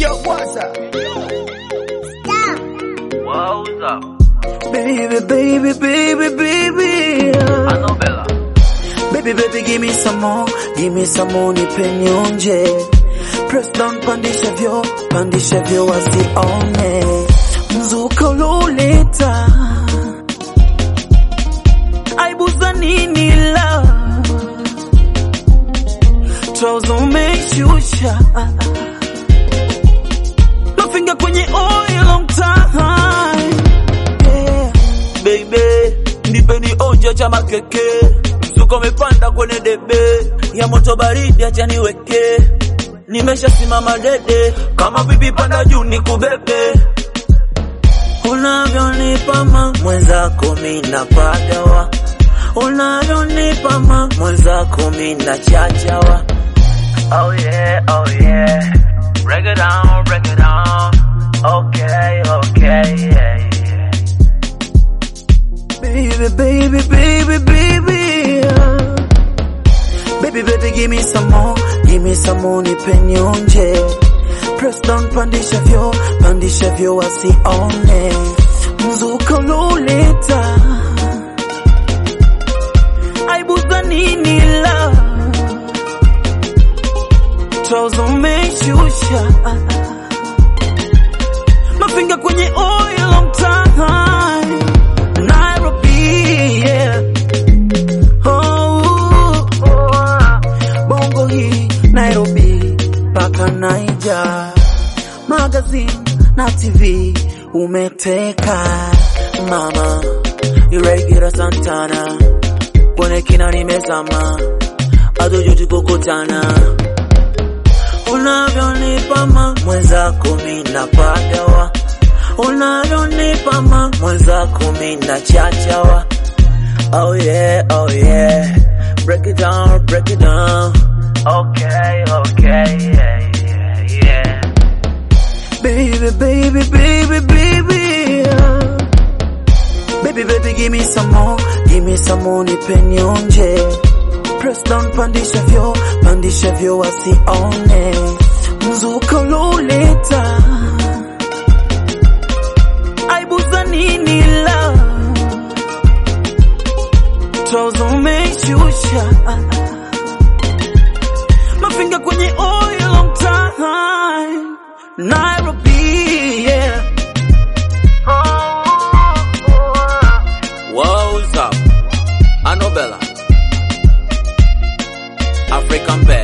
Yo, what's up? What's up? Baby, baby, baby, baby. I know Bella. Baby, baby, give me some more, give me some more, nipe nionje. Press down, pandisha vyo, pandisha vyo wasione. Mzuka uloleta, aibu za nini la? Trouser umeshusha, mafinga kwenye oil long time. Yeah. Baby, nipe ni onja cha makeke Msuko umepanda kwenye debe Ya moto baridi acha niweke Nimeshasimama dede Kama bibi panda juu nikubebe Unavyonipa ma mwenzako mina pagawa Unavyonipa ma mwenzako mina chachawa Oh yeah, oh yeah. Break it down, break it down. Okay, okay, yeah, yeah. Baby, baby, baby, baby. uh. Baby, baby, give me some more, give me some more, nipe nionje. Press down, pandisha vyo, pandisha vyo wasione. Mzuka uloleta, aibu za nini la? Trouser umeshusha, mafinga kwenye oil long time. Nairobi, yeah. Oh, bongo hii Nairobi mpaka Naija, magazine na TV umeteka mama, irregular Santana kwenye kina nimezama, hatujuti kukutana unavyonipa ma mwenzako mina pagawa unavyonipa ma mwenzako mina chachawa oh yeah oh yeah break it down break it down Okay, okay, yeah, yeah, yeah. baby baby baby baby uh. baby baby give me some more give me some more nipe nionje press down pandisha vyo pandisha vyo wasione mzuka uloleta aibu za nini la trouser umeshusha mafinga kwenye oil long time Nairobi yeah What's up? Anobella African Bear